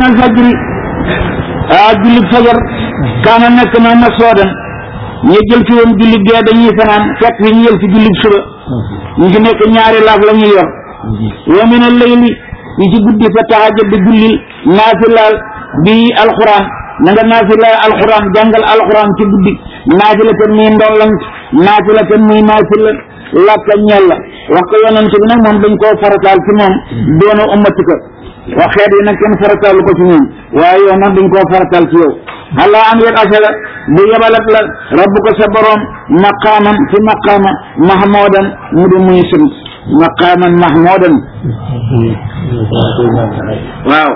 al fajri ah julli fajar kaana nekk na ma soodan ñu jël ci woon julli gee dañuy fanaan fekk fi ñu jël ci julli suba ñu ci nekk ñaari laaf la ñuy yor wa min al layli ñu ci guddi fa tahajjud di jullil naafilaal bi alquran na nga naafila alquran jàngal alquran ci guddi naafila tan muy ndollant naafila tan muy naafila lakka ñel la wax ko yonent bi nag moom dañ koo farataal ci moom doona ummati ko wax xeet yi nag kenn farataalu ko ci ñoom waaye yow nag dañ koo farataal ci yow allah an yet asala bu yebalat la rabbu ko sa borom maqaaman fi maqaama mahmudan mu di muy sant maqaaman mahmudan waaw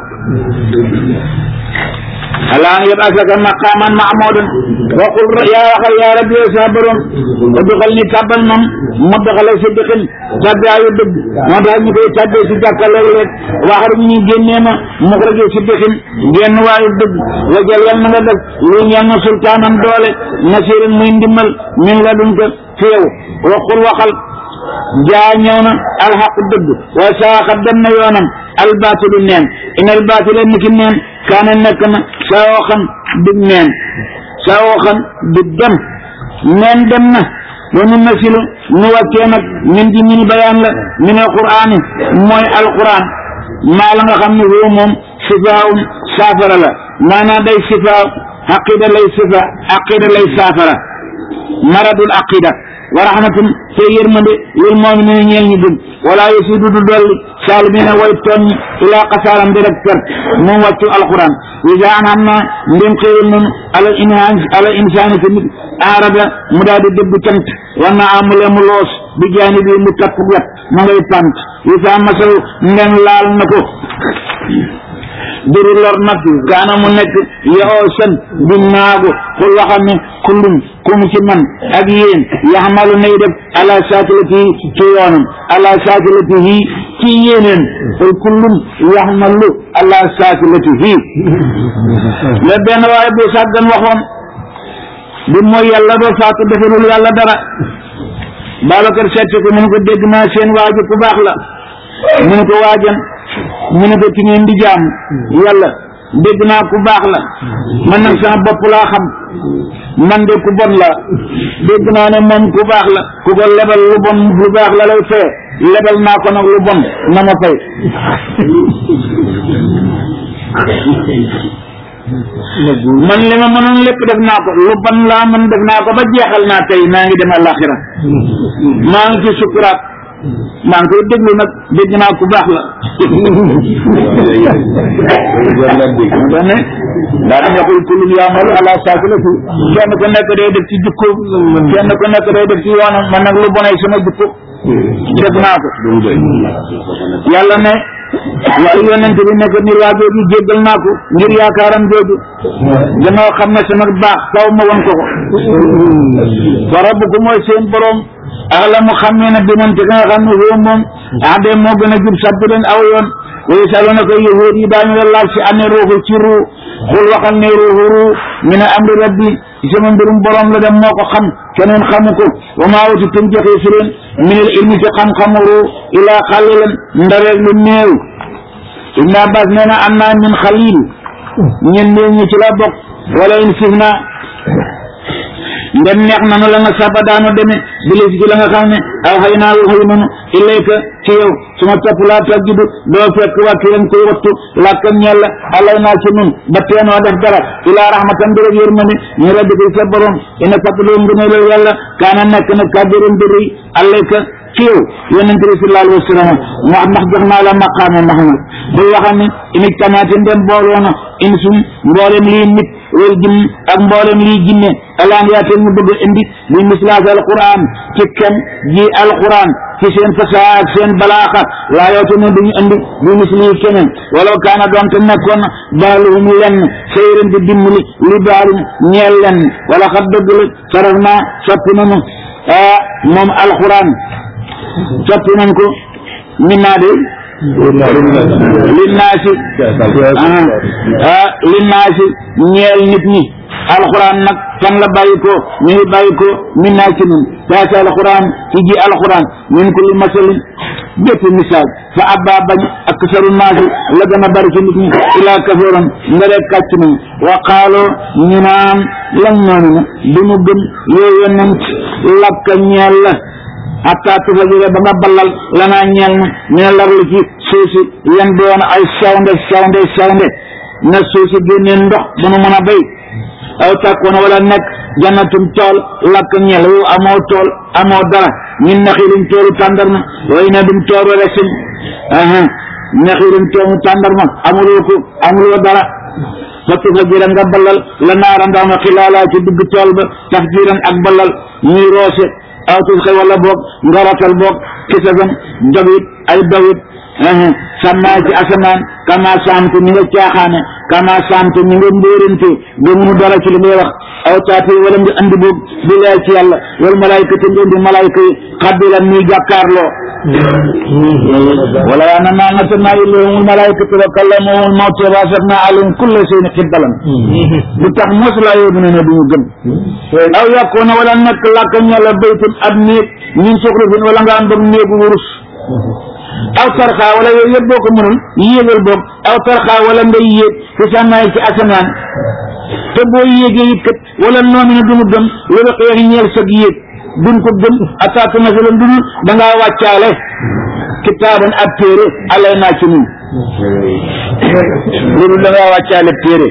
allah an yet asaka maqaaman mahmudan waqul yaa waxal yaa rabbi yow sa borom duxal ni tàbbal moom mu doxale si dëkkin tàbbaayu dëgg moo tax ñu koy tàbbee si jàkka léeg-léeg waxar ñu génnee ma mu ko rajee si dëkkin génn waayu dëgg wajal yal na nga def lu ñeel na sultaanan doole nasirin muy ndimmal min la dun ko fi yow waqul waxal jaa ñëw na alxaq dëgg wa saaxa dem na yoonam albaatilu neen in albaatila niki neen kaana nekk na saawoxan dig neen saawoxan dig dem neen dem na wa nu nasilu nu wàccee nag min di min bayaan la min alqur'ani mooy alquran maa la nga xam ne woo moom sifaawun saafara la maanaam day sifaaw aqida lay sifa aqida lay saafara maradul aqida wa rahmatun te yërmande lil mu'minina ñeel ñu gëm wala yasidu du dolli saalimina way tooñ ilaa xasaaram di rek perte moom wàccu alquran isa an xam na ndem xéewal nanu ala insan ala insaani te nit arada mu daal di dëbb cant war na amule mu loos bi jaani bi mu tapp wet ma ngay pant isa masaw ndem laal na ko duru lor nag kaana mu nekk yoo sën di naagu xul waxam ne kullum ku mu ci man ak yéen yaxmalu nay def ala saakilati ci yoonam ala saakilatihi ci yéeneen xul kullum yaxmalu ala saakilatihi la benn waaye bu sàggan waxoon bi mooy yàlla ba faatu defalul yàlla dara Babacar seet ko mu ne ko dégg naa seen waaju ku baax la mu ne ko waajan mu ne ko ci ngeen di jaam yàlla dégg naa ku baax la man nag sama bopp laa xam man de ku bon la dégg naa ne moom ku baax la ku ko lebal lu bon lu baax la lay fee lebal naa ko nag lu bon na ma fay man li ma mënoon lépp def naa ko lu bon laa mën def naa ko ba jeexal naa tey maa ngi dem àllaaxira maa ngi ci sukuraat maa ngi koy déglu nag dégg naa ku baax la dane daa dañ waxul kullum yaamalu ala saakilati kenn ku nekk day def ci jukko kenn ku nekk day def ci yoonam man nag lu bonay sama jukko def naa ko yàlla ne waaye yonent bi nekk ni waa jooju jéggal naa ko ngir yaakaaram jooju gannaaw xam ne sama baax taw ma won ko ko wa rabbuku mooy seen borom alamu xam ne bi man te nga xam ne woo moom ade moo gën a jub sabbi leen aw yoon wa yasalunaka yahuud yi daañu la laaj si ane ruuxu ci ruu xul waxal ne ruuxu ruu min amri rabbi sama mbirum borom la dem moo ko xam keneen xamu ko wa maa utitum joxe si leen min al ilmi ci xam-xamu ruu ilaa xalilan ndareeg lu néew ibn abbas nee na am naa min xalil ñen néew ñi ci la bokk wala in sif na ndem neex nanu la nga saba daanu deme bilis ci la nga xam ne aw xëy naa xëy nanu ilayka ci yow su ma topp laa tajjudu doo fekk wàkk leen koy wattu làkkam ñella alay naa ci nun ba teenoo def dara ilaa rahmatan bi rek yërmande ñu rabbi ko sa borom ina fàttaloo ngëneelal yàlla kaana nekk na kàddiran bi rëy alayka ci yow yonente bi sallallahu alayhi wa sallam mu wax ndax jox naa la maqaame Muhammad bul waxam ne init tamaate ndem booloona in sum mboolem lii nit wal jinn ak mboolem lii jinne alaan yaate ñu bëgg indi bi mislaas alquran ci kem ji alquran ci seen fasaa ak seen balaaxa laa yoote ne duñu indi bi misli keneen walaw kaana doonte nekkoon baaluhum lenn sayran di dimbali li baalum ñeel lenn wala xat dëgg la saraf naa soppi nanu ah moom alquran soppi nañ ko min naa de linnaasi ah linnaasi ñeel nit ñi alquran nag fan la bàyyi ko mi ngi bàyyi ko min naa ci nun taasi alquran ci ji alquran min kulli masalin bépp misaal fa abba bañ ak saru naasi la gën a bari ci nit ñi ilaa kafaram nga rek kàcc nañ wa qaaloo ñu naan lan noonu na du mu gëm yow yonent lakka ñeel la hatta tufajira ba nga ballal lanaa ñeel na ñu ne larlu ci suuf si yan doon ay sawnde sawnde sawnde na suuf si génnee ndox bu nu mën a béy aw takkoon wala nekk jannatum tool lakk ñeel wu amoo tool amoo dara ñun naxiirum toolu tàndarma way na dum toolu resin aha naxiirum toolu tàndarma amuloo ko amuloo dara fa tufajira nga ballal la naara ndaw ma xilaalaa ci digg tool ba taf jiran ak ballal ñuy roose aw tusxe wala boog nga ratal boog kisafan dogit ay dogit sàmmaa ci asamaan kama saamte ni nga caaxaane kama saamte ni nga mbóorante ba munu dara ci li ngay wax aw taati wala nga andi boog bi lay ci yàlla wal malaayka te nga indi malaayka yi xabbilan muy jàkkaarloo wala yaa na naa natanaa ilayhimul malaayikatu wa kallamahumul mawta wa asafna alayhim kulla shay'in qibbalan bu tax mos laa yóbbu ne ne duñu gëm aw yàkkoona wala nekk làkka ñala baytun ab néeg ñun suxrufin wala nga am boog néegu wurus aw tarxaa wala yooyu yëpp boo ko mënul yéegal boog aw tarxaa wala ngay yéeg fi sànnaay ci asamaan te boo yéegee it kat wala noonu ne duñu gëm loolu xeex ñeel sag yéeg duñ ko gëm attaque masalan duñu da ngaa wàccaale kitaaban ab téere alay naa ci ñun loolu da ngaa wàccaale téere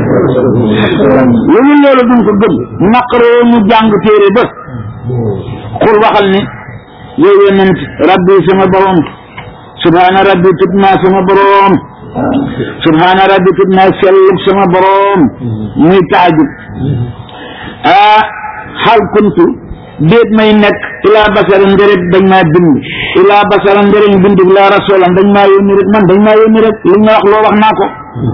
loolu loolu duñ ko gëm naqaroo ñu jàng téere ba xul waxal ni yow yonent rabbi sama borom subhaana rabbi tut naa sama borom subhaana rabbi tut naa sellug sama borom muy taajub ah xal kuntu déet may nekk ilaa basara ndërëg dañ maa bind ilaa basara ndërëg bind laa rasulan dañ maa yónni rek man dañ maa yónni rek li nga wax loo wax naa ko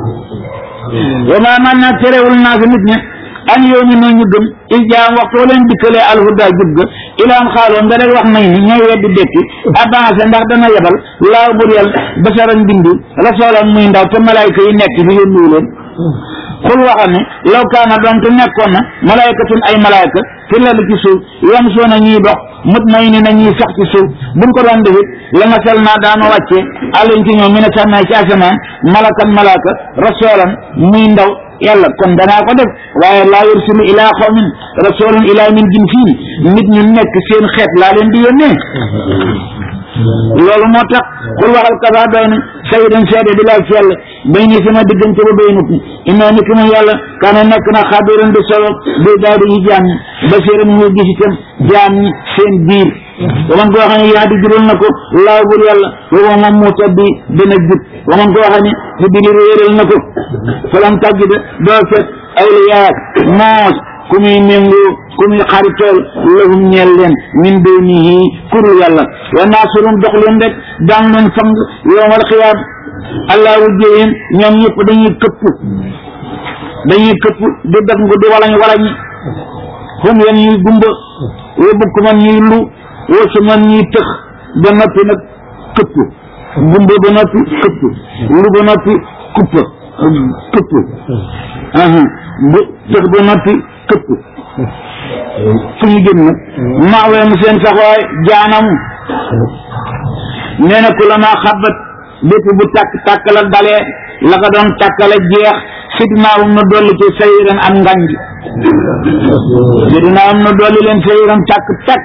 wa maa man na terewul naa fi nit ñi an yow ñu noonu ñu gëm il jaam waxtu wa leen dikkalee alhuda jub ga ilaan xaaloo nga rek wax nañ ni ñooy weddi dekki avancé ndax dana yebal laaw bur yàlla basaran bindi rasulan muy ndaw te malayka yi nekk fi yónniwu leen xul waxal ne law kaana doon te nekkoon na malaykatun ay malayka fi lal ci suuf yam soo na ñuy dox mut may ni na ñuy sax ci suuf buñ ko doon defit la nga sel naa daana wàccee àllañ ci ñoom mi ne sànnaay ci asamaan malakan malaka rasulan muy ndaw yàlla kon danaa ko def waaye laa yursilu ilaa xawmin rasulan ilaa min jinsihim nit ñu nekk seen xeet laa leen di yónnee loolu moo tax xul waxal kafa doy na sayidan seede bi laa ci yàlla bay ni sama diggante ba bay nut inoo ni ki mu yàlla kaana nekk na xabiran di solo bi daal di yi jaam ñi basiran muy gis itam jaam ñi seen biir waman koo xam ne yaa di jural na ko laaw bur yàlla booba moom mu tabbi dana jub waman koo xam ne di dili réeral na ko falam tàggi da doo fekk awliyaa moos ku muy méngoo ku muy xaritool lahum ñeel leen min dunihi kurul yàlla wa naasurum dox leen rek daan leen fang yowmal xiyaam allah wujjeyeen ñoom ñëpp dañuy këpp dañuy këpp di def ngu di walañ walañi xum yan ñuy gumba wa bukk man ñuy lu wa su man ñuy tëx ba noppi nag këpp gumba ba noppi këpp lu ba noppi kuppa këpp bu tëx ba noppi këpp fu ñu jëm nag maaweem seen saxwaay jaanamu nee na ku la maa xabat bépp bu tàkk tàkkala dalee la ko doon tàkkale jeex sidnaawum na dolli ci sayiran am nganj sidnaawum na dolli leen sayiran tàkk tàkk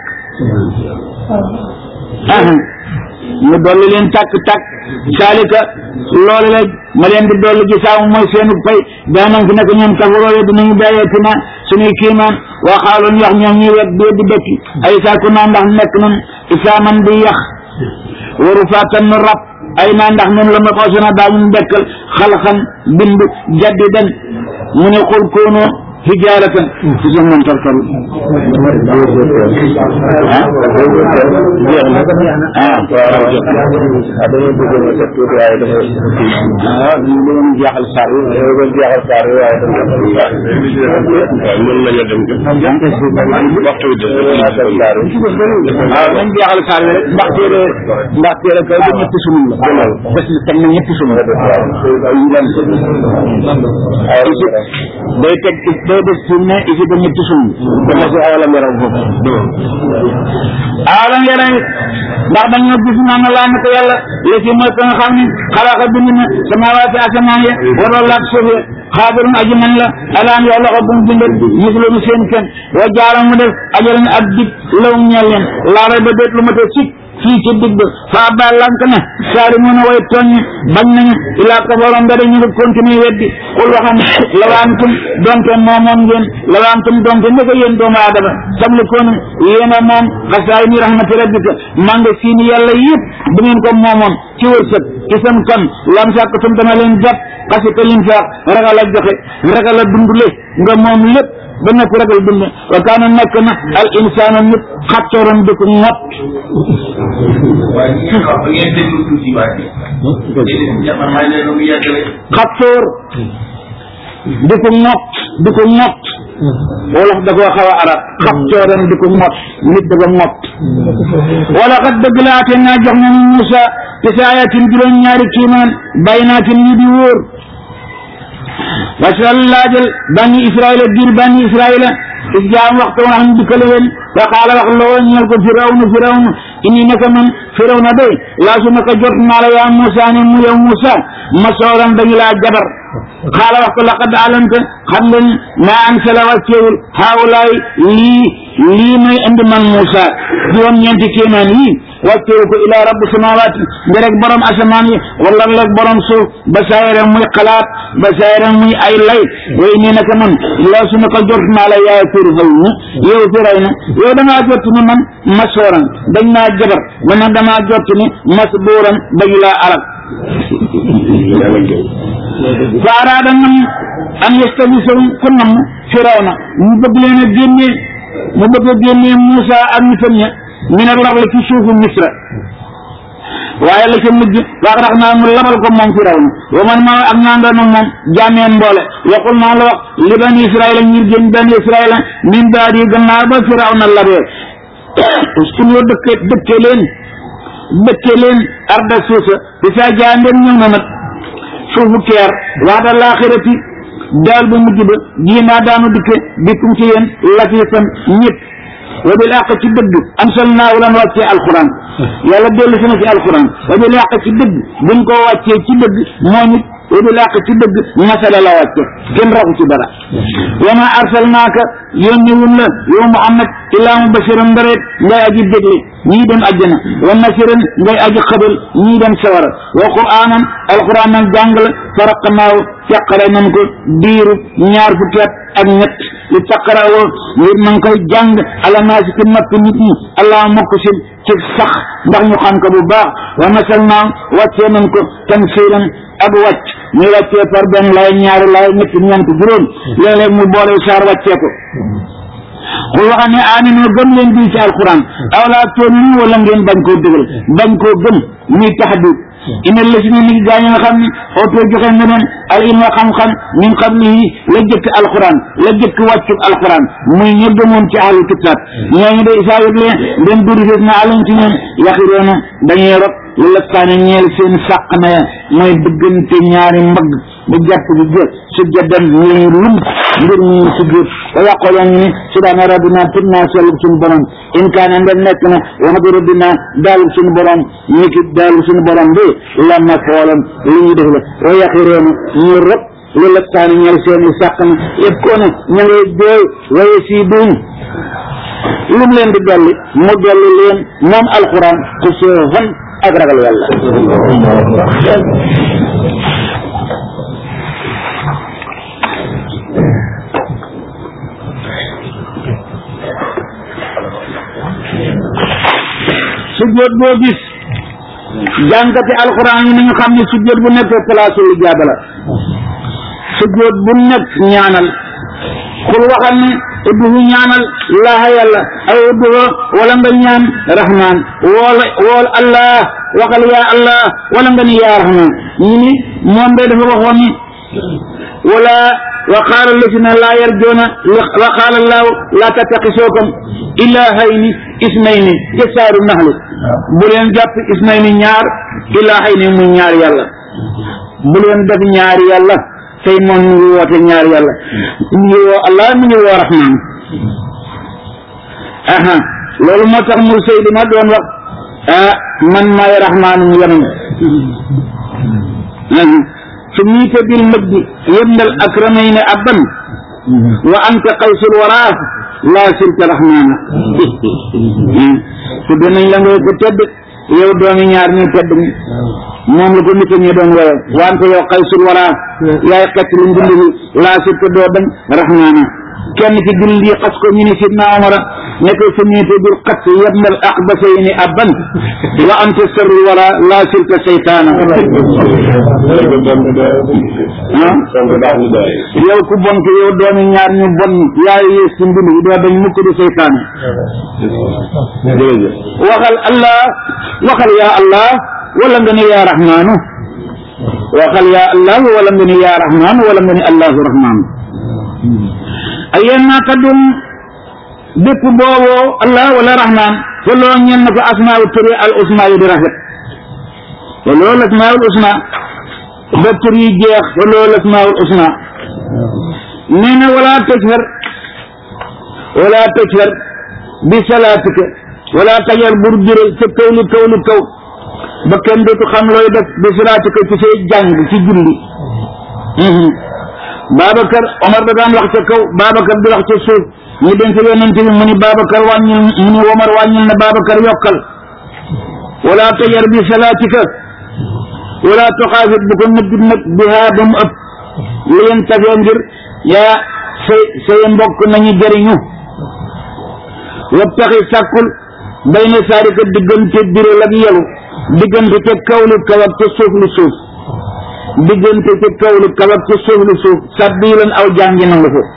mu dolli leen tàkk tàkk saalika loolu la ma leen di dolli ci saamu mooy seenu fay daanam fi nekk ñoom kafaroo dinañu bàyyeeti na suñuy kiimaan waxaaloon yax ñoom ñuy wet dee di dëkki ay saaku naa ndax nekk nun isaaman di yax waru faatan nu rab ay naa ndax nun la ma xoosona daañu dekkal xalxan bind jaddi den mu ne xul koonoo hijaaratan ci sa moom tarkal ah ñu doon jeexal saar yi ñu doon jeexal saar yi waaye mën nañu dem waxtu bi des waaw nañ jeexal saar yi rek ndax téere ndax téere kay ba ñetti sunum la des na teg na ñetti sunum day teg day day des fi mu ne isi ba ñetti sumb dafa si awalam yaraw foofu awalam yaraw ndax dañoo gis naan laa naka yàlla la ci mooy ka nga xam ne xalaqa bind na samawaati asamaan ya waroon laak suuf ya xaadirun aji man la alaan yoo loxo bu mu bindal misloonu seen kenn wa jaara mu def ajalan ak dig law ñeel leen laara ba déet lu ma te sik fii ci digg ba faa ba lank na saari mun a way tooñ bañ nañu ilaa kafaroon mbere ñu ngi continuer weddi xul waxam lawaantum donte moomoom ngeen lawaantum donte ndeka yéen doomu aadama sabli koonu yéen a moom xasaay ni rahmati rabbika manga siini yàlla yëpp bu ngeen ko moomoon ci wërsëg ci seen kon lam sàkkatum dana leen jàpp xasita lim faaq ragal a joxe ragal a dundule nga moom lépp ba nekk ragal dund wa kaana nekk na al insaanu nit xattooram di ko ŋot waaye ñu xam ba ngeen déglu tuuti waay man maa leen mu yàggale xattoor di ko ŋot di ko ŋot wolof da koo xaw a arab xattooram di ko ŋot nit da ko ŋot wala xat dëgg laate naa jox nañu Muusa ci sa ayatin juróom ñaari kiimaan baynaatin yu di wóor wasal laajal bani israila biir bani israila is jaam waxtu woon xam dikkale leen wa qaala wax loo ñeel ko firawna firawna inni naka man firawna day laa su naka jot naa la yaa Muusa ne mu yow Muusa ma sooran dañu laa jabar xaala wax ko laqad alamta xam nga maa ansala wàcceewul haawulaay lii lii may indi man Muusa juróom ñeenti kéemaan yii wàcceewu ko ilaa rabbi samawaati nga rek borom asamaan yi wala rek borom suuf ba saayira muy xalaat ba saayira muy ay lay way nii naka man laa su naka jot naa la yaay fir xaw na yow firay na yow damaa jot ni man masooran dañ naa jabar man nag damaa jot ni mas buuran dañu laa alal fa araada nam an yastabisahum ku nam firawna mu bëgg leen a génnee mu bëgg a génnee Muusa ak nitam ña min al raxli ci suufu misra waaye la ca mujj wax rax naa mu labal ko moom firawna wa man ma ak naa ndoon ak moom jaameen mboole waxul naa la wax li bani israila ñir génn bani israila min baadi gannaaw ba firawna labee uskun yoo dëkke dëkke leen dëkke leen arda suusa di saa jaandeen ñëw na nag suufu keer wax da laaxirati daal bu mujj ba jiinaa daanu dikke bikkum ci yéen lafiifan ñëpp wa bil àq ci dëgg ansal naaw lan wàccee alquran yàlla dellu si na ci alquran wa bil àq ci dëgg buñ ko wàccee ci dëgg moom it wa bil àq ci dëgg masala la wàcce kenn raxu ci dara wa ma arsalnaaka yónni wun la yow Muhammad illaa mubashiran ndareet ngay aji dégle ñii dem àjjana wa nasiran ngay aji xabal ñii dem sawara wa quraanan alquran nag jàng la faraqnaaw teqale nañ ko diiru ñaar fukki at ak ñett li taqarawoo ngir man koy jàng ala naasi ci nopp nit ñi allah mokk si ci sax ndax ñu xam ko bu baax wa nasal naaw wàccee nañ ko tansiilan ak wàcc ñu wàccee par benn lay ñaari lay ñett ñeent juróom léeg-léeg mu boole saar wàccee ko xul waxa ne aminu gëm leen bii ci alquran aw laa tu'minu wala ngeen bañ koo dëgal bañ koo gëm muy taxdiid ina la si ne ni gaa ñi nga xam ne ootoo joxe na leen al ilma xam-xam min qablihi la jëkk alquran la jëkk wàccu alquran muy ñu gëmoon ci ahlu kitaab ñooñu de isaa yëg leen den duri na alañ ci ñoom yaxiroona dañuy rot lu la kaane ñeel seen sàq na mooy diggante ñaari mbagg bu jàpp bi jë su jaddan ñuy lum ngir ñu si biir wa yaqoloon ñu ni subhaana rabbina tub naa sellub suñu borom in kaane ndem nekk na waxatu rabbina daalub suñu borom ñi ki daalub suñu borom bi la ma foolam li ñu def la wa yaxiroona ñu rot lu la kaane ñeel seeni sàq na yëpp koo ne ña ngay jooy waye sii duñ lum leen di dolli mu dolli leen moom alquran ku soofan ak ragal yàlla sujjóot boo gis jàngati alquran yi nañu xam ne sujjóot bu nekk place lu jaaba la sujjóot bu nekk ñaanal xul waxal ne udduhu ñaanal laaha yàlla ay udduhu wala nga ñaan rahman wool wool allah waxal yaa allah wala nga ni yaa rahman ñu ni moom de dafa waxoon ni wala wa qaala alladina laa yarjuuna wa qaala allahu laa tattaqisookum ilaahayni isnayni jasaaru naxli bu leen jàpp isnayni ñaar ilaahayni muy ñaar yàlla bu leen def ñaari yàlla tey moom ñu ngi woote ñaar yàlla ñu ngi woo allah mi ngi woo rahman aha loolu moo tax mur sëy ma doon wax ah man maay rahmaanum yemam سميت بالمجد يمن الأكرمين أبا وأنت قيس الوراث لا سلك رحمانا سبحان الله كتب yow doomi ñaar ñu tedd ñi moom la ko nit ñi doon woye wante yow xaysul wara yaay xett lu mbind bi laa sirka doo bañ rahmaana kenn ci jullit yi xas ko ñu ni sidna omara ne ko samiite bil xat yabnal aqbasayni abban wa anta sarru wara laa sirka seytaana yow ku bon ko yow doomi ñaar ñu bon yaay yées ci mbind bi doo bañ mukk di seytaana waxal allah waxal yaa allah wala nga ne yaa rahmaanu waxal yaa allah wala nga ne yaa rahmaanu wala nga ne allahu rahmaanu ayen naa kaddum bépp booboo allah wala rahmaan te loo ñen na ko asmaau turi al usma yi di rafet te loolu asmaul usma ba tur yi jeex te loolu asmaul usma nee na wala tajhar wala tajhar bi salaatika wala tajhar bur biral ca kawlu kawlu kaw ba kenn dootu xam looy def bi salaatika ci say jàng ci julli Babacar Omar da daan wax ca kaw Babacar di wax ca suuf ñu denc yonent bi mu ni Babacar wàññil mu ni Omar wàññil na Babacar yokkal wala tajar bi salaatika wala toxaafit bu ko nëbbit nag bihaa ba mu ëpp li yeen tafee ngir yaa say say mbokk nañu jëriñu wabtaxi sàkkul bay na saarika diggante biral ak yelu diggante ca kawlu kaw ak ca suuf lu suuf diggante ca kawlu kaw ak ca suuf lu suuf sabbilan aw jàngi nangu ko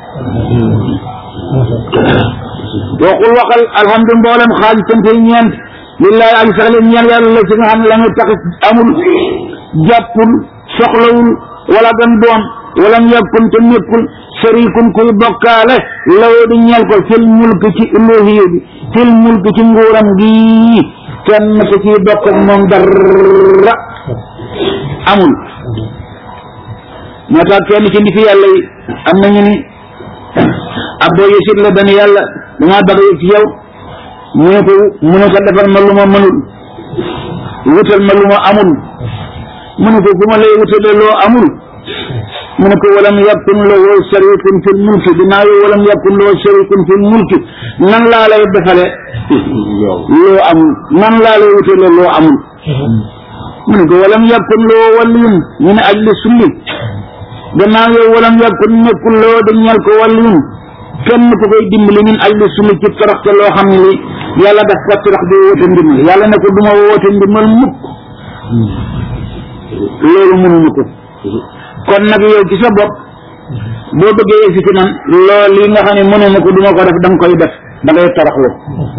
waxul waxal alhamdu mboolem xaaj sante ñeent lillahi ak sax leen ñeel yàlla la ci nga xam ne la nga tax amul jàppul soxlawul wala gan doon wala yàkkun te nekkul sharikun kuy bokkaale lawoo di ñeel ko fil mulk ci uluhiya bi fil mulk ci nguuram gi kenn ko ciy bokk ak moom dara amul moo tax kenn ci ndiki yàlla yi am nañu ni abdoo yësit la dana yàlla damaa bëgg yëg ci yow mu ne ko mu ne ko defal ma lu ma mënul wutal ma lu ma amul mu ne ko bu ma lay wutale loo amul mu ne ko walam yakun lahu sharikun fil mulki dinaa yow walam yakun lahu sharikun fil mulki nan laa lay defale loo amul nan laa lay wutale loo amul mu ne ko walam yakun lahu waliyun ñu ne ajli sulli gannaaw yow walam yakun nekkul loo di ñel ko waliyun kenn ku koy dimbali min ajli sulli ci toroxte loo xam ne li yàlla daf ko torox di woote ndimbal yàlla ne ko duma woote ndimbal mukk loolu mënuñu ko kon nag yow ci sa bopp boo bëggee yegsi ci man loolu li nga xam ne mënuma ko duma ko def da nga koy def da ngay toroxlu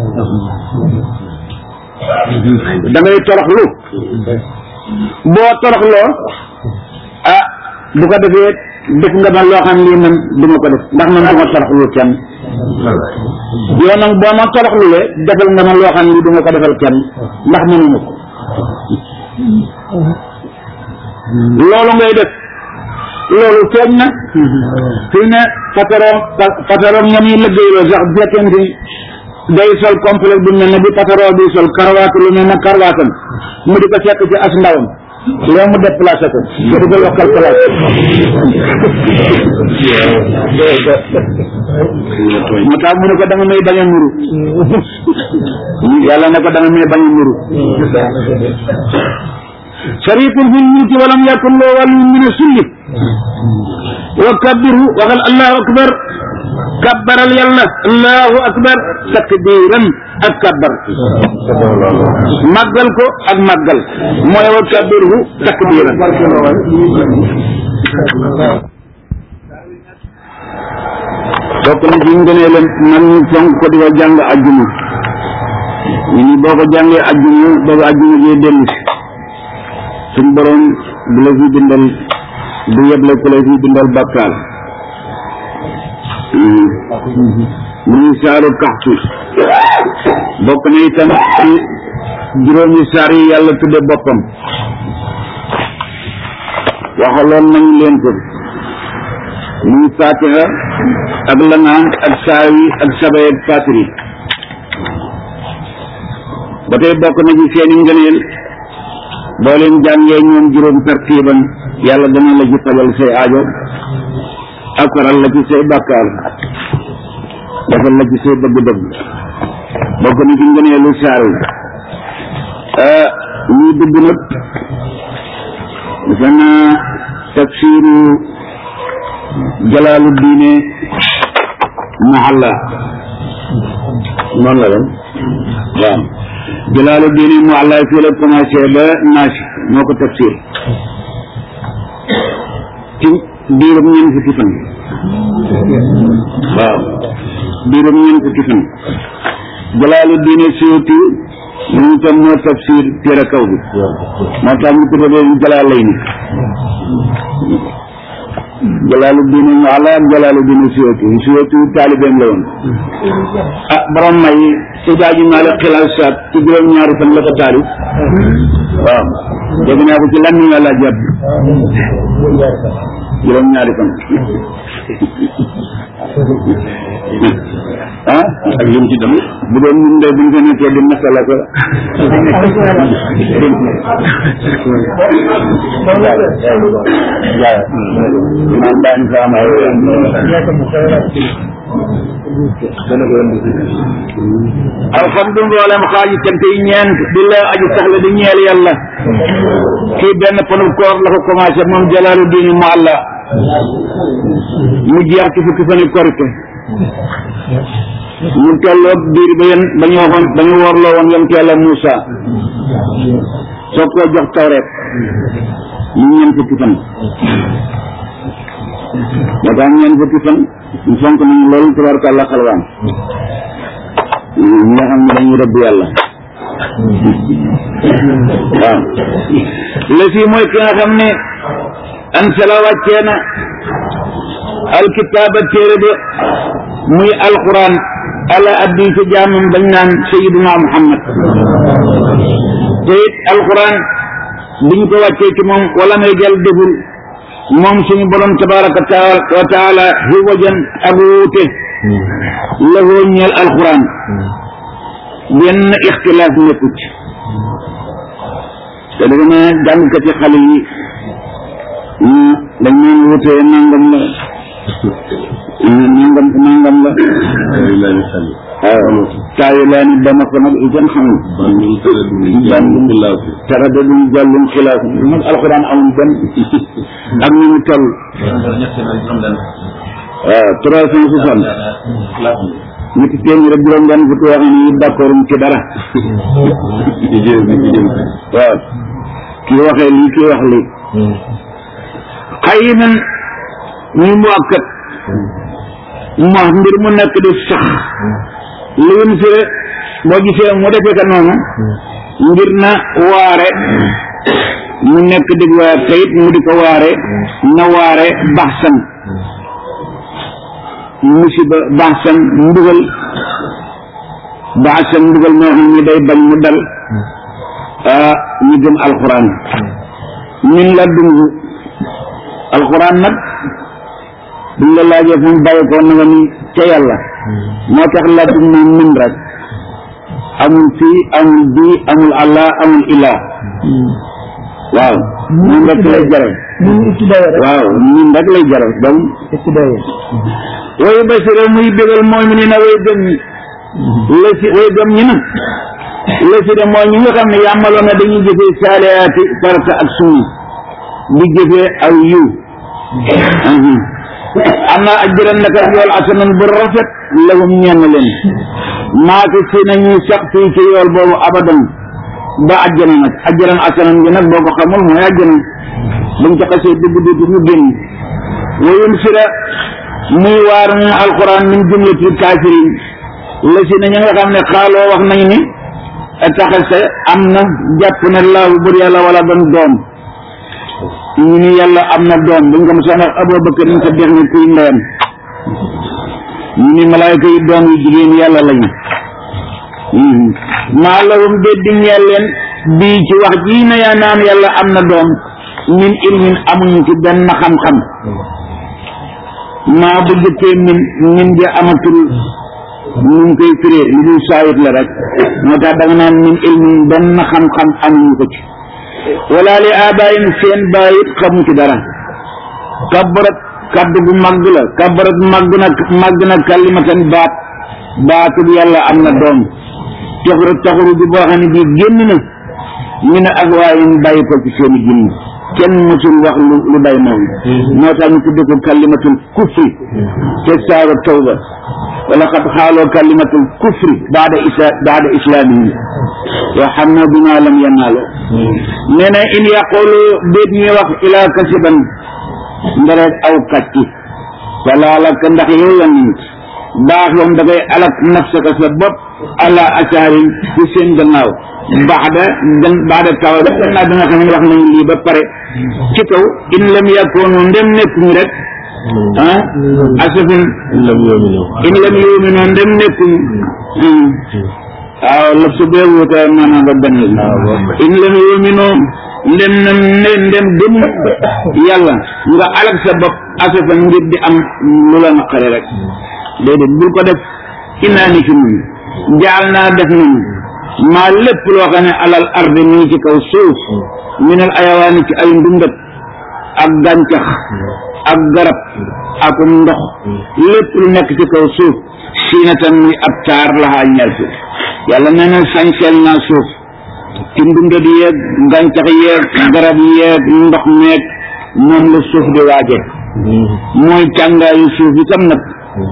da ngay toroxlu boo toroxloo ah bu ko defee def nga ma loo xam lii man duma ko def ndax man duma toroxlu kenn yow nag boo ma toroxlulee defal nga ma loo xam lii duma ko defal kenn ndax mënuma ko loolu ngay def loolu feeñ na fii ne patron patron ña muy liggéeyloo sax bu fekkente ni day sol complet bu mel ne bi patron bi sol karawaatu lu mel ne karawaatam mu di ko fekk ci as ndawam léegi mu déplacé ko nga di ko yokkal place moo tax mu ne ko da nga may bañ a nuru yàlla ne ko da nga may bañ a nuru sharikun fil mulki walam yakun lahu waliyyun min as-sulli wa kabbirhu waxal allahu akbar kabbaral yàlla allahu akbar takbiran ak kabbar màggal ko ak màggal mooy wa kabbirhu takbiran bokk na ci ngënee leen man ñu fonk ko di ko jàng ajjuma ñu ni boo ko jàngee ajjuma boobu ajjuma jee dellu si suñ borom du la fi bindal du yeble ku la fi bindal bàkkaar muy saaru kaxtu bokk na itam ci juróomi saar yi yàlla tudde boppam waxaloon nañ leen ko muy fatiha ak lanaan ak saawi ak sabay ak fatiri ba tey bokk na ci seeni ngëneel boo leen jàngee ñoom juróom tartiiban yàlla dana la ci fajal say aajo ak faral la ci say bàkkaar defal la ci say bëgg-bëgg bokk na ci ngëneelu saar wi ñuy dugg nag defe naa tafsiru jalaalu diine mahalla noonu la dem waaw jalaalu diine mahalla fii la commencé ba naasi moo ko tafsir ci diirum ñeent fukki fan waaw diirum ñeent fukki fan jalaalu diine suyuti moom itam moo tafsir téere kaw bi moo tax ñu tudde leen jalaal lay ni jalaalu diine ñu ala ak jalaalu diine suyuti suyuti taalibeem la woon ah borom may si daaji maale xilaas saat ci juróom ñaari fan la ko taarif waaw dégg naa ko ci lan ñu yàlla jàpp juróom ñaari fan ah ak lim ci dem bu doon ñun de buñ ko nekkee di masala ko man daañ fa am ay alhamdu mboolem xaaji cant yi ñeent di la aju saxla di ñeel yàlla kii benn panu koor la ko commencé moom jalaalu diini mu àlla mu jeex ci fukki fani korite mu tolloog diir ba yéen ba ñu waxoon ba ñu warloo woon yonent yàlla Moussa soo ko jox tawreet mu ñeent fukki fan moo tax ñeent fukki fan ñu fonk nañu loolu tabarkàlla xalwaan ñi nga xam ne dañuy rëbb yàlla waaw la si mooy ki nga xam ne ansala wàccee na alkitaaba téere de muy alquran ala addi ci jaamam bañ naan sayiduna muhammad te it alquran biñ ko wàccee ci moom wala may jël deful moom suñu borom tabaraka wa taala xiwajan ak wuute lahoo ñeel alquran benn ixtilaaf nekku ci te dafa ne jàngkati xale yi dañ naan wuute nangam la nangam nangam la waaw taayu laa ni dama ko nag itam xamul tara da duñ jàllum xilaaf nag alxuraan amul benn ak ni mu toll waaw trois cent soixante ñetti téeméer ak juróom benn fukk yoo xam ne d'accord ci dara waaw kii waxee lii kii wax lii xëy na muy mu akkat ma mbir mu nekk di sax li mu fi boo gisee mu defee ka noonu ngir na waare mu nekk di waar tayit mu di ko waare na waare baxsan musiba baxsan mbugal baxsan mbugal moo xam ne day bañ mu dal ah ñu gëm alxuraan min la dungu alxuraan nag buñ la laajee fu mu bàyyi ko na nga ni ca yàlla moo tax la dug moom min rek amul fii amul bii amul allah amul ilaa waaw moom rek lay jaral waaw min rek lay jaral donc wayu basira muy bégal mooy mi ni na way gëm ñi la si way gëm ñi nag la si de mooy ñi nga xam ne yàmmaloon na dañuy jëfee saaliyaati farata ak sunna di jëfee aw yiw am na ajran naka yool asanan bu rafet lahum ñenn leen maaki si nañuy sax fii ci yool boobu abadan ba ajjana nag ajran asanan bi nag boo ko xamul mooy ajjana buñ ca xasee dugg dugg ñu génn wayum sira muy waar mu alquran min jumlati kafirin la si na ña nga xam ne xaaloo wax nañu ni taxase am na jàpp na laahu bur yàlla wala doon doom ñu ni yàlla am na doom buñ ko mos a wax Abubakar ñu ko dex ni kuy ndeyam ñu ni malaayka yi doom yu jigéen yàlla lañu maa lahum déddi ñeel leen bii ci wax jii na yaa naan yàlla am na doom min ilmin amuñu ci benn xam-xam maa bu jëkkee min min ja amatul ñu ngi koy firee li dul saayit la rek moo tax da nga naan min ilmin benn xam-xam amuñu ko ci wala li abayin seen baayit xamu ci dara kabarat kaddu bu màgg la kabarat màgg na màgg na kalimatan baat baatub yàlla am na doom taxuru taxuru ji boo xam ne bii génn na ñu ne ak waaye ñu bàyyi ko ci seeni jinn kenn mësul wax lu lu day noonu moo tax ñu tudde ko kalimatul kufri te saaru tawba wala xat xaaloo kalimatul kufri baada isa baada islaamihim wa xam na bima lam yanaaloo nee na in yaqulu déet ñuy wax ilaa kasiban ndereet aw kàcci walaalaka ndax yow yonent baax yoon da ngay alak nafsaka sa bopp ala asaarin ci seen gannaaw baxda gan baxda taw gannaaw bi nga xam ne wax nañu lii ba pare ci kaw in lam yakunu ndem nekkuñu rek ah asafin in lam yuminu ndem nekkuñu waaw lëf su bee wuute maanaam ba benn in lam yuminu ndem nem ne ndem gëm yàlla nga alak sa bopp asafan ngir di am lu la naqare rek déedéet bul ko def innaa ni ki nun jaal naa def nun maa lépp loo xam ne alal ardi mi ngi ci kaw suuf minal ayawaani ci ay ndundat ak gàncax ak garab ak ndox lépp lu nekk ci kaw suuf siinatan muy ab taar laxaa ñeel suuf yàlla nee na sañseel naa suuf ci ndundat yeeg gàncax yeeg garab yeeg ndox meeg moom la suuf di waaje mooy càngaayu suuf itam nag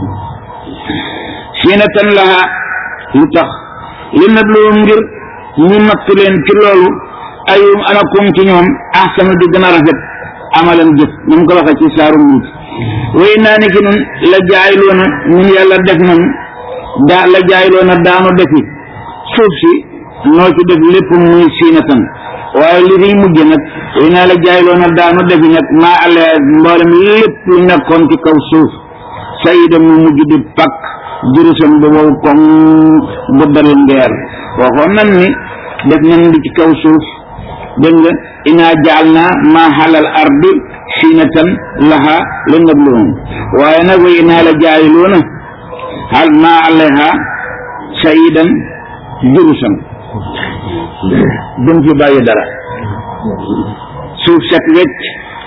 siinatan laha lu tax li nag lu ngir ñu natt leen ci loolu ayum anakum ci ñoom ahsanu di gën a rafet amalan jëf ñu ngi ko waxee ci saaru muut way naa ni ki nun la jaayloona ñun yàlla def nañ daa la jaayloona daanu defi suuf si noo ci def lépp muy siinatan waaye li fiy mujj nag way naa la jaayloona daanu defi nag maa ale mboolem lépp lu nekkoon ci kaw suuf sayida mu mujj di pakk jurusam ba wow koŋ bu dal ngeer waxoon nan ni def nañ li ci kaw suuf dégg nga inaa jaal naa maa xalal ardi siinatan laha li nabluhum waaye nag wa inaa la jaayiluuna hal maa alayha sayidan jurusam duñ fi bàyyi dara suuf set wecc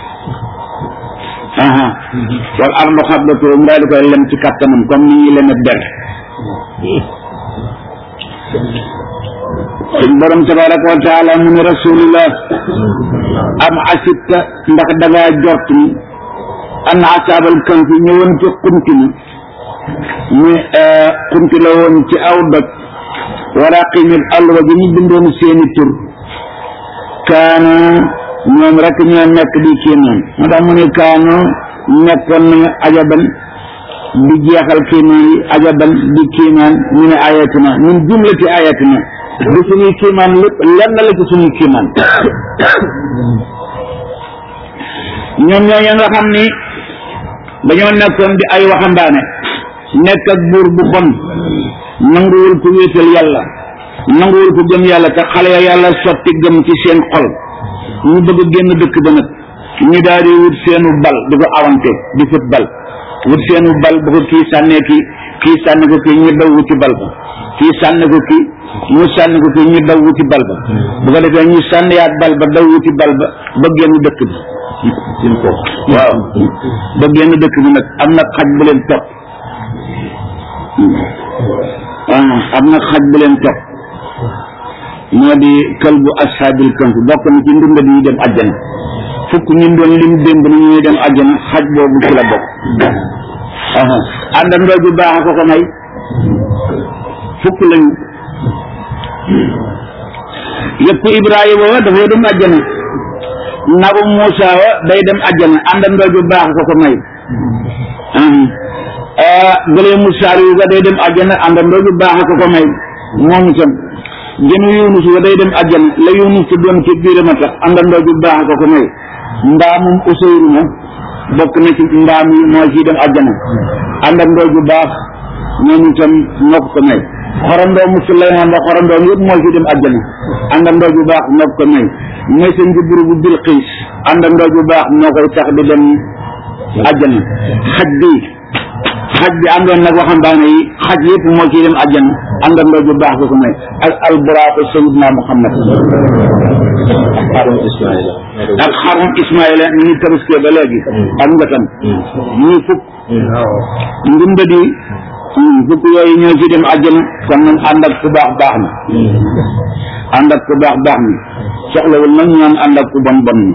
aha wal ardu xablatu mu daal di koy lem ci kattanam comme ni ñuy leme der suñ borom tabaraka wa taala mu ne rasulullah am asibta ndax dangaa jort ni an asaabal kanfi ñëwoon ci xunti ni mu xunti la woon ci aw doj waraqimil alwa ji ñu bindoon seeni tur kaanu ñoom rek ñoo nekk di kéemaan moo tax mu ne kaanu nekkoon nañu ajaban di jeexal kéemaan yi ajaban di kéemaan ñu ne ayatina ñun jumlati ayatina du suñuy kéemaan lépp lenn la ci suñuy kéemaan ñoom ñooñu nga xam ni dañoo nekkoon di ay waxambaane nekk ak buur bu bon nanguwul ku wéetal yàlla nanguwul ku gëm yàlla te xale ya yàlla sotti gëm ci seen xol ñu bëgg a génn dëkk ba nag ñu daal di wut seenu bal di ko awante di fut bal wut seenu bal bu ko kii sànnee kii kii sànni ko kii ñu daw wuti bal ba kii sànni ko kii ñu sànni ko kii ñu daw wuti bal ba bu ko defee ñu sànniyaat bal ba daw wuti bal ba ba génn dëkk bi waaw ba génn dëkk bi nag am na xaj bu leen topp am na xaj bu leen topp moo di kalbu ashaabil kahf bokk na ci ndundat yi dem àjjana fukk ñun doon lim démb ni ñuy dem àjjana xaj boobu ci la bokk àndandoo ju baax a ko ko may fukk lañu yëpp Ibrahima wa dafay dem àjjana nabu Muusa wa day dem àjjana àndandoo ju baax a ko ko may gëlee musaar yu ga day dem àjjana àndandoo ju baax a ko ko may moom itam jënu yunus wa day dem àjjana la yunus ci doon ci biiram a tax àndandoo ju baax ko ko may ndaamum useyru ma bokk na ci ndaam yi moo ciy dem àjjana àndandoo ju baax ñoom itam moo ko ko may xorandoo mu Suleymaan ba xorandoom yëpp moo ciy dem àjjana àndandoo ju baax moo ko ko may mooy sa njuburu bu Bilqiis àndandoo ju baax moo koy tax di dem àjjana xaj bi xaj bi àndoon nag waxambaane yi xaj yëpp moo ciy dem àjjana àndandoo bu baax ko ko may ak alburaaku sayidna muhammad ak xarum ismaila ñu ngi tabaskee ba léegi ak ngatam ñii fukk ndimbadi fukk yooyu ñoo ci dem àjjana kon nag ànd ak ku baax baax na ànd ak ku baax baax na soxlawul nag ñaan ànd ak ku bon bon ni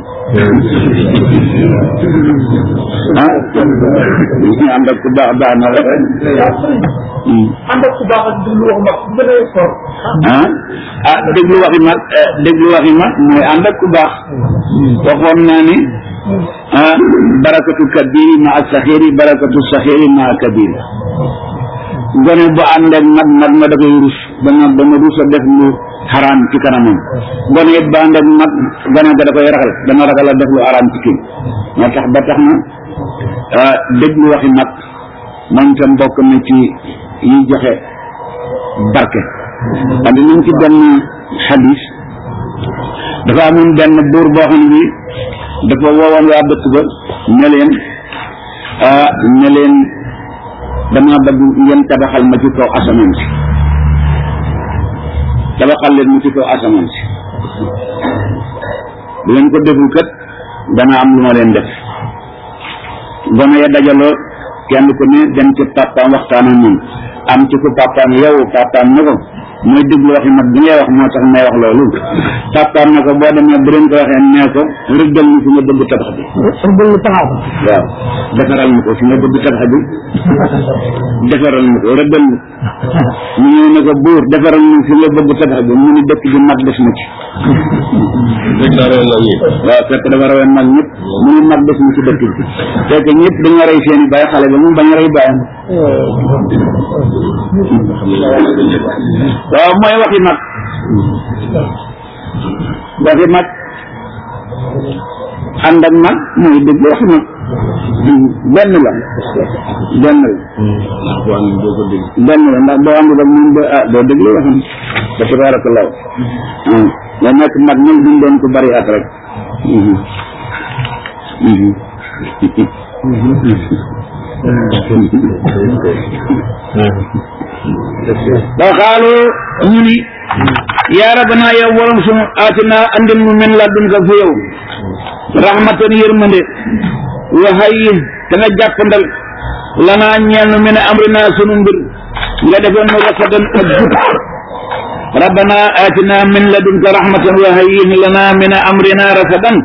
ah ànd ak ku baax baax na rek ànd ak ku baax ak déglu wax mag bu gën a fort ah ah déglu waxi mag déglu waxi mag mooy ànd ak ku baax waxoon naa ni ah barakatu kabiri ma ak saxiri barakatu saxiri ma ak kabiri gone bu ànd ak mag mag ma da koy rus dana dana rus a def lu xaraam ci kanamam gone it ba ànd ak mag gone ga da koy ragal dana ragal a def lu xaraam ci kii moo tax ba tax na ah déglu waxi mag moom itam bokk na ci yi joxe barke andi nañ ci benn xadis dafa amoon benn buur boo xam ne bi dafa woowoon waa dëkk ba ne leen ah ne leen dama bëgg ngeen tabaxal ma ci kaw asamaan si tabaxal leen ma ci kaw asamaan si bu leen ko deful kat dana am lu ma leen def gone ya dajaloo kenn ku ne dem ci papaam waxtaan ak moom am ci ko papaam yow papaam ne ko mooy déglu waxi mag bi ngay wax moo tax may wax loolu papaam ne ko boo demee bu leen ko waxee nee ko rëddal ñu fi nga bëgg tabax bi rëddal ñu taxaw waaw defaral ma ko fi nga bëgg tabax bi defaral ma ko rëddal ma mu ñëw ne ko buur defaral ma fi nga bëgg tabax bi mu ni dëkk bi mag des na ci waaw fekk dafa rawee mag ñëpp mu ni mag des na ci dëkk bi fekk ñëpp dañoo rey seen i bàyyi xale ba mu bañ a rey bàyyam waaw mooy waxi mag waxi mag ànd ak mag mooy dëgg waxi mag benn la benn la benn la ndax boo àndul ak moom doo ah doo déglu waxam ba tabarakallahu nga nekk mag ñun duñ doon ko bari at rek ba xaalu ñu ni yaa rabbana yow borom sunu aatina andil mu min ladunka fi yow rahmatan yërmande wa hayyi te nga jàppandal lanaa ñeel nu min amrina sunu mbir nga defoon nu rasadan ak jub rabbana aatina min ladunka rahmatan wa hayyi lanaa min amrina rasadan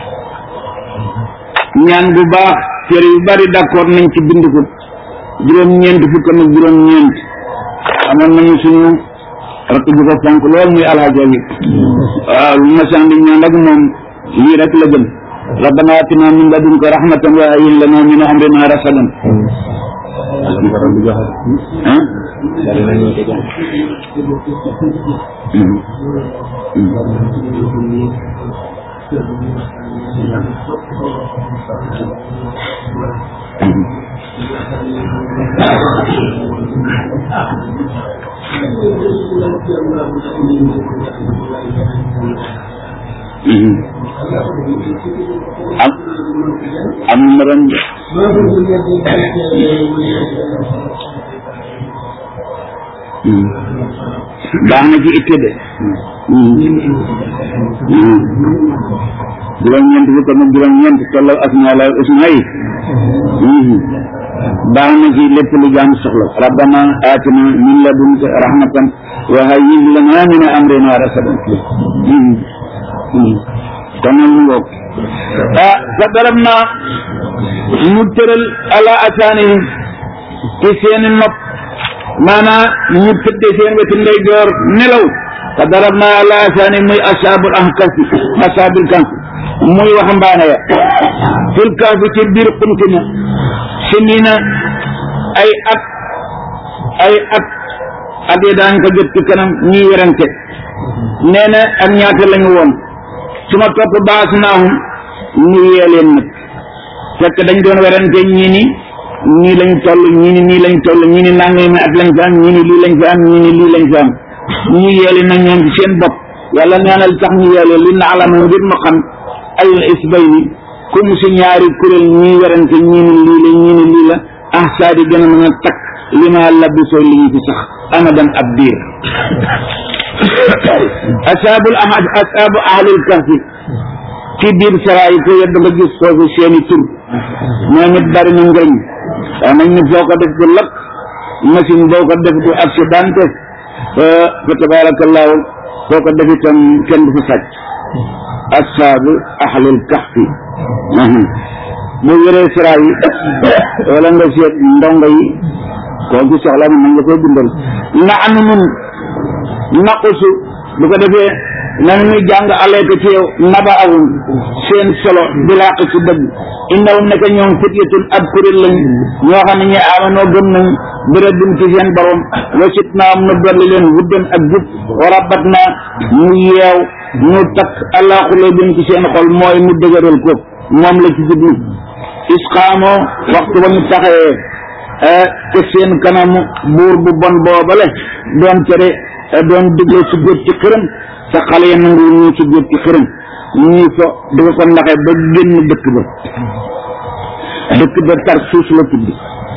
ñaan bu baax téere yu bari d'accord nañ ci bind ko juróom-ñeent fukk ak juróom-ñeent amoon nañu suñu rakk ju ko fonk lool muy alxaja yi waaw lu ma sandi ñaan rek moom lii rek la gën rabbana atina min ladunka rahmatan wa hayyi lana min amrina rasadan ah am am na ren baax na ci itte de juróom-ñeent fukk ak juróom-ñeent tolloo ak ñaala usna yi baax na ci lépp lu jaam soxla rabbana atina min ladunka rahmatan wa hayyi lana min amrina rasadan kon nag mu ngoog ah fa darab naa mu tëral ala asaanihim ci seeni nopp maanaa ñu tëdde seen wetu ndeyjoor nelaw fa darab naa ala asaanihim muy asaabul ahkafi asaabul kahfi muy waxambaane ya fil kahfi ci biir xuntina si nii na ay at ay at at yi daan ko jot ci kanam ñuy werante nee na ak ñaata lañu woon su ma topp baas naahum ñu yee leen nag fekk dañ doon werante ñii ni ñii lañ toll ñii ni nii lañ toll ñii ni nangami at lañ fi am ñii ni lii lañ fi am ñii ni lii lañ fi am ñu yee leen nag ñoom ci seen bopp yàlla nee na li tax ñu yee leen li na alama ngir ma xam al isbayni comme si ñaari kuréel ñii werante ñii ni lii la ñii ni lii la ah saa di gën a mën a takk li ma labisoo li ñu fi sax amadan ab diir asaabul ahad asaabu ahlil kahfi ci biir saraa yi ko yedd nga gis foofu seeni tur ñoom it bari na njëriñ wax nañ ni foo ko def du lakk machine boo ko def du accidenté fa tabarakallahu foo ko def itam kenn du fa sàcc asaabu ahlil kahfi bu wéree saraa yi wala nga seet ndongo yi koo ci soxla mën nga koy bindal na anu nun naqusu bu ko defee nan muy jàng aleeka ci yow naba awum seen solo di làq ci dëgg innahum naka ñoom fityatun ab kuréel lañ ñoo xam ne ñi amanoo gëm nañ bi rabbim ci seen borom wasit naa am na dolli leen wuddan ak jub wa rabbat naa mu yeew mu takk allah xule bin ci seen xol mooy mu dëgëral ko moom la ci jublu isqaamoo waxtu ba ñu taxawee te seen kanamu buur bu bon boobale doon tere doon digle su góor ci xërëm sa xale ya nangu ñu su góor ci xërëm ñii fo di ko ko ndaxe ba génn dëkk ba dëkk ba tar suus la tudd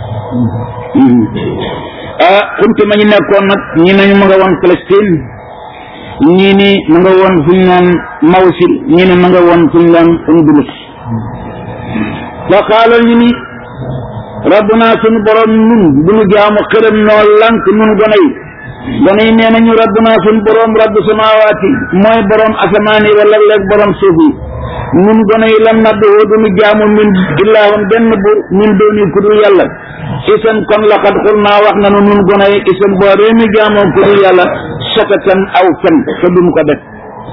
ah xunti ma ñu nekkoon nag ñi nañu ma nga woon Palestine ñii ni ma nga woon fu ñu naan Mawsil ñii ne ma nga woon fu ñu naan Undulus fa xaalal ñu ni rabbuna suñu borom nun bu nu jaamu xërëm noo lank nun gone yi gone yi nee nañu rabbuna suñu borom rabbu samawaati mooy borom asamaan yi wala léeg borom suuf yi nun gone yi lam naddu woo du nu jaamu min illaahun benn bu min dooni ku dul yàlla isan kon laqad xul naa wax nanu nun gone yi isan boo dee nu jaamoo ku dul yàlla sakatan aw fen te duñ ko def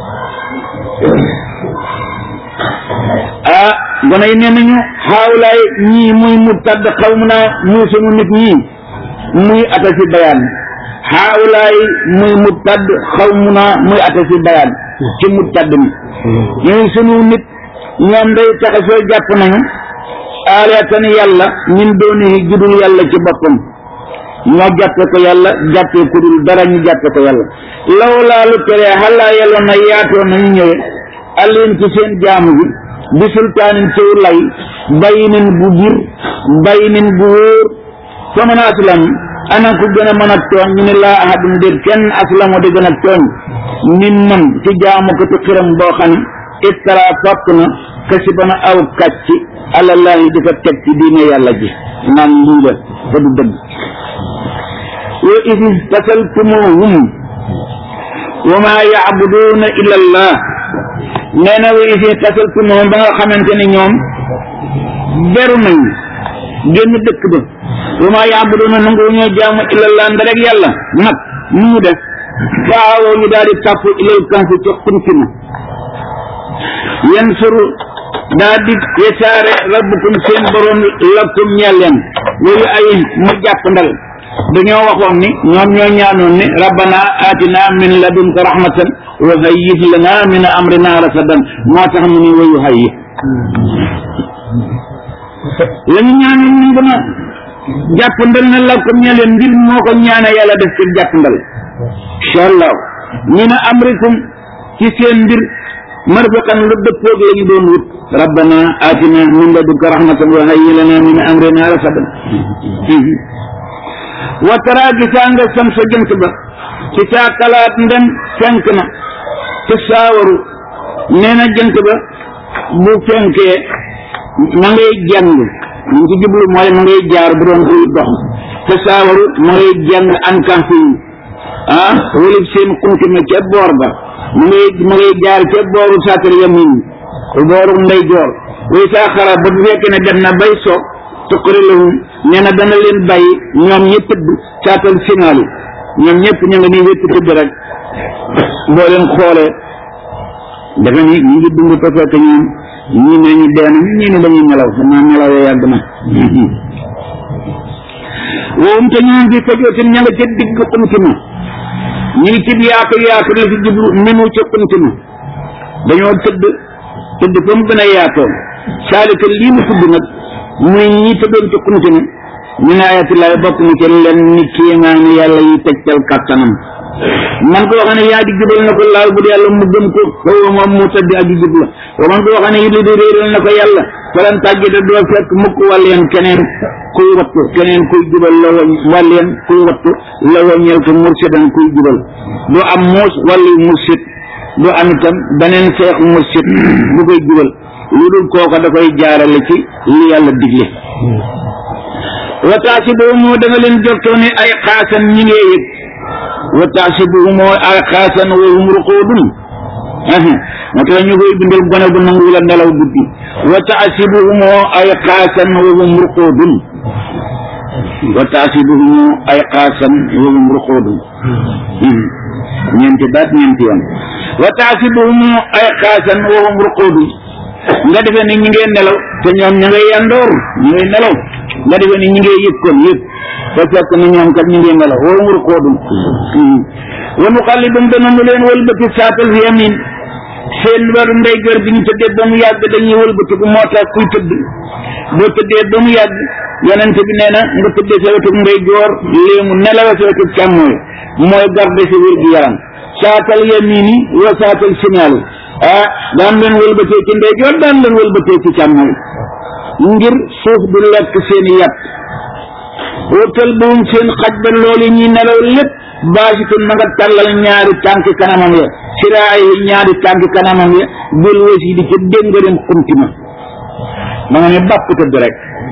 ah gone yi nee nañu xaawlaay ñii muy mu tadd xaw mu naa muy sunu nit ñii muy ata si bayaan xaawlaay muy mu tadd xaw mu naa muy ata si bayaan ci mu tadd mi ñuy sunu nit ñoom day taxa soo jàpp nañu aalatan yàlla min doonihi judul yàlla ci boppam ñoo jàppe ko yàlla jàppe ku dul dara ñu jàppe ko yàlla lawlaa lu tere xalaa yàlla na yaatoo nañu ñëwe alin ci seen jaamu bi bi sultaanin ciw lay bayinin bu bir bayinin bu wóor fa man aslam ana ku gën a mën a tooñ ñu ne laa ahadun déet kenn aslamu di gën a tooñ min man ci jaamu ko ci xiram boo xam ne iftara fàpp na kasi bana aw kàcc alallahi di ko teg ci diine yàlla ji naan lii la te du dëgg wa isi tasaltumuhum wa ma yaabuduuna illa allah nee na wa isi tasaltumuhum ba nga xamante ne ñoom beru nañ génn dëkk ba wa ma yaabuduuna nangu ñoo jaamu illa allah ndarek yàlla nag nu mu def faawoo ñu daal di tàpp ilal kansi ca xuntina yan suru daa di yesaare rabbukum seen borom lakum ñelleen loolu ay mu jàpp ndal dañoo waxoon ni ñoom ñoo ñaanoon ni rabbana atina min ladunka rahmatan wa hayyih lana min amrina rasadan moo tax mu ni wayu hayyi la ñu ñaanoon ni gën a jàpp ndal na lakum ñelleen mbir moo ko ñaane yàlla def ci jàpp ndal incha allah min amrikum ci seen mbir marfaqan lu dëppoog la ñu doon wut rabbana atina min ladunka rahmatan wa hayyi lana min amrina rasadan wa tara gisaa nga sam sa jant ba ci saa kalaat ndem fenk na ci saawaru nee na jant ba bu fenkee ma ngay jàng ñu ci jublu mooy ma ngay jaar bu doon kuy dox te saawaru ma ngay jàng ankan fi ah wëlib seen kunkime ca boor ba ma ngay ma ngay jaar ca booru saatal yamin booru ndey joor way saa xara ba bu fekkee ne dem na bay soog tuqari lahum nee na dana leen bàyyi ñoom ñi tëdd saatal finaali ñoom ñëpp ñu nga nii wétt tëdd rek boo leen xoolee dafa ni ñu ngi dund ko fekk ñoom ñii ne ñu dee nañu ñii ne dañuy nelaw xanaa nelaw ya yàgg na woowum te ñoom fi fajootin ña nga ca digg xuntima ñu ngi cib yaatu yaatu la fi jublu minu ca xuntima dañoo tëdd tëdd fa mu gën a yaatoo saalika lii mu tudd nag muy ñi tëddoon ci xuntima min ayatillahi bokk na ci leen ni kéemaani yàlla yi tegtal kàttanam man koo xam ne yaa di jubal na ko laal bu dee yàlla mu gëm ko foofu moom mu tëdd ak jub la wa man koo xam ne it di réeral na ko yàlla falan tàggite doo fekk mukk wàlleen keneen kuy wattu keneen kuy jubal la wañ wàlleen kuy wattu la wañeel ko mursidan kuy jubal doo am muus wàllu mursid doo am itam beneen seex mursid bu koy jubal lu dul kooka da koy jaarale ci li yàlla digle wa taasibuhumu da nga leen jottoo ne ay xaasan ñi ngee yëg wa taasibuhumu ay xaasan wa hum ruquudun moo tax ñu koy bindal gone bu nangu la nelaw guddi wa taasibuhumu ay xaasan wa hum ruquudun wa taasibuhumu ay xaasan wa hum ruquudun ñeenti baat ñeenti yoon wa taasibuhumu ay xaasan wa hum ruquudun nga defee ni ñi ngeen nelaw te ñoom ña ngay yandoor ñi ngay nelaw nga defee ni ñi ngay yëg kon yëg te fekk na ñoom kat ñi ngay nelaw woo mur koodum wa nuqallibum dana nu leen wëlbati saatal fi yamin seen waru ndeyjoor bi ñu tëddee ba mu yàgg dañuy wëlbati bu moo tax kuy tëdd boo tëddee ba mu yàgg yonente bi nee na nga tëddee sa wetu ndeyjoor léemu nelawa sa wetu càmmooy mooy garde sa wér gi yaram saatal yamini wa saatal signal ah daan leen wëlbatee ci ndeyjoor daan leen wëlbatee ci càmmoñ ngir suuf du lekk seeni yàpp wóotal buum seen xaj ba loolu ñuy nelaw lépp baasitun ma nga tàllal ñaari tànki kanamam ya siraay yi ñaari tànki kanamam ya bil wasi di ca déngarim xumti ma ma nga ne bàpp tëdd rek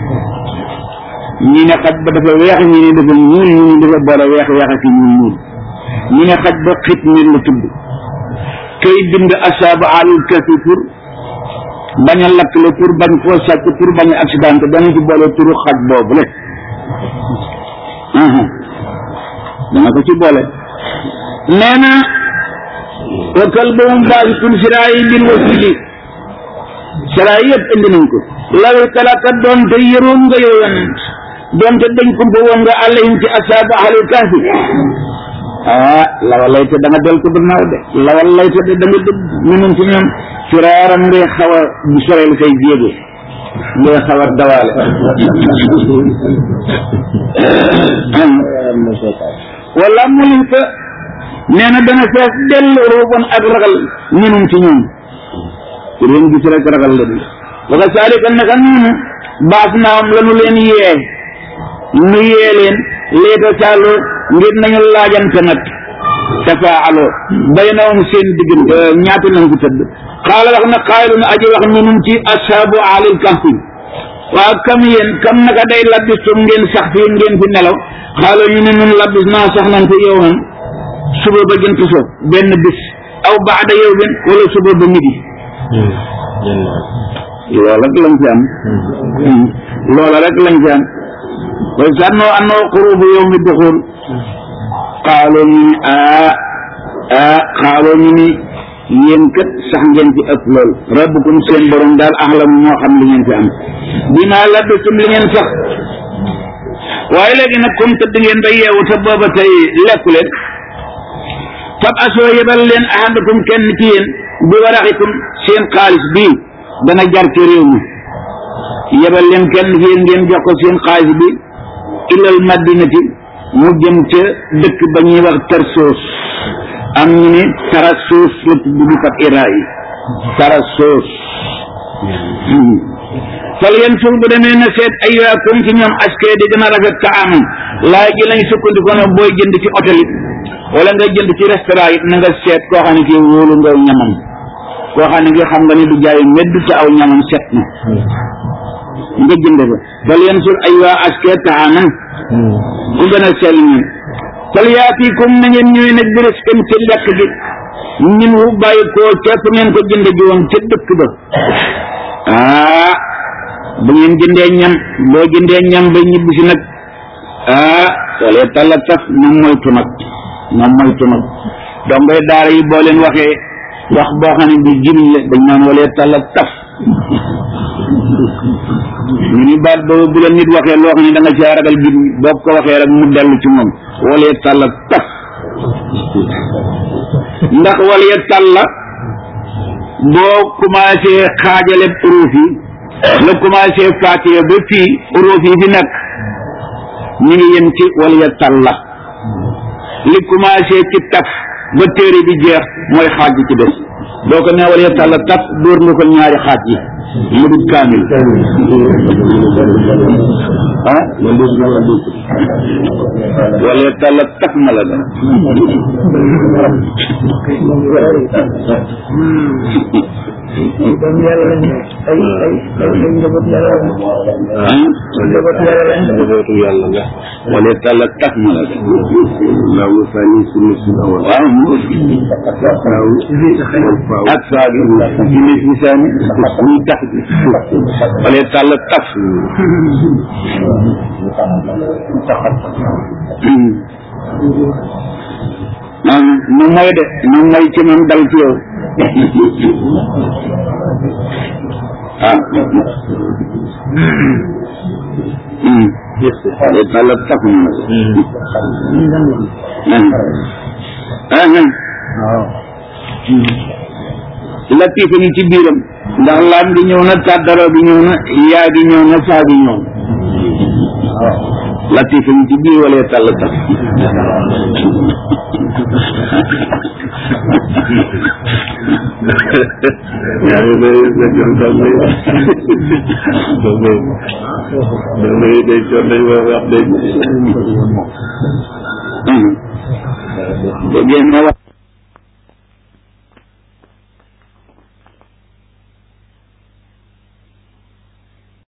ñi ne xaj ba dafa weex ñi ne dafa ñuul ñi ne dafa boole weex weex ak ñuul ñuul ñi ne xaj ba xit nit la tudd kay bind asaaba alul kafi pour bañ a lakk la pour bañ koo sàcc pour bañ a accident dana ci boole turu xaj boobu le dana ko ci boole nee na wa kalbuhum baasitun siraayi bil wasili siraay yëpp indi nañ ko law talaka doonte yëroon nga yow yonent doonte dañ ko ba woon nga alayhim ci asaaba alul kafi ah lawal lay te da nga del ko gannaaw de lawal lay te da nga dëgg ñunun ci ñoom firaaram ngay xaw a bu soreel say jéego ngay xaw a dawaale wala mulin fa nee na dana fees dell ruuban ak ragal ñunun ci ñoom ku leen gis rek ragal la di waka saalika naka noonu baas naam lanu leen yee nu yee leen leeta saalo ngir nañu laajante nag tafaaloo baynahum seen diggante ñaata lañ ko tëdd xaala wax na xaaylu na aji wax ñunum ci ashaabu alil kahfi waaw kam yéen kam naka day labbistum ngeen sax fii ngeen fi nelaw xaala ñu ne nun labbis naa sax nañ fi yow nan suba ba jant so benn bis aw baada yow ben wala suba ba midi loolu rek lañ fi am loola rek lañ fi am way sànnoo annoo xurubu yow mi duxul xaaloo ñu ni aa aa xaaloo ñu ni yéen kat sax ngeen fi ëpp lool rabbukum seen borom daal axlam moo xam li ngeen fi am dinaa la dëtum li ngeen sax waaye léegi nag comme tëdd ngeen ba yeewu te booba tey lekku leen fab asoo yebal leen ahadakum kenn ci yéen bi waraxikum seen xaalis bii dana jar ci réew mi yebal leen kenn ci yéen ngeen jox ko seen xaalis bi ilal madinati mu jëm ca dëkk ba ñuy wax tarsoos am ñu ne tarasoos la tudd bi fat ira yi tarasoos fal yan suur bu demee na seet ay yaakum ci ñoom askee di gën a rafet ka amam laay ji lañ sukkandiku ne booy jënd ci hôtel it wala nga jënd ci restaurant it na nga seet koo xam ne kii wóolu nga ñamam koo xam ne nga xam nga ni du jaay medd te aw ñamam set na nga jënd fa fal yan suur ay waa askee ka amam ku gën a sell ñun fal yaatikum na ngeen ñëwee nag bi risqin ci lekk gi ñun wu bàyyi koo ca fu ngeen ko jënd ji woon ca dëkk ba ah bu ngeen jëndee ñam boo jëndee ñam ba ñibbi si nag ah wala talla taf moom moytu nag moom moytu nag donc ngay daara yi boo leen waxee wax boo xam ne bi jimiñ la dañ naan wala talla taf ñu ni baat boobu bu la nit waxee loo xam ne da nga caa ragal jim boo ko waxee rek mu dellu ci moom wala talla taf ndax wala talla boo commencé xaajale uruuf yi la commencé fatiha ba fii uruuf yi fi nekk ñu ngi yem ci wala ya talla li commencé ci taf ba téere bi jeex mooy xaaj bi ci des boo ko neewalee tàlla taf dóor nga ko ñaari xaaj yi mu dut kaamil ah wala tàlla taf ma la da doom yàlla lañ ay ay ay ay njaboot yàlla lañ ah njaboot yàlla lañ njabootu yàlla nga wala tàlla taf ma la da laaw sani sunu sunu awal waaw mu faaw ak saa bi ci lis lisaani muy tax bi wala tàlla taf ah nu mooy de nu mooy ci man dal ci yow ah wala tàlla taf ma la ah ah latif ni ci biiram ndax laam bi ñëw na tàddara bi ñëw na yaa bi ñëw na saa bi ñëw latif ni ci biir wala tàll taf yaa ngi lay sa jom dal lay dal lay dal lay day coon day wax wax day dégg ngeen ma wax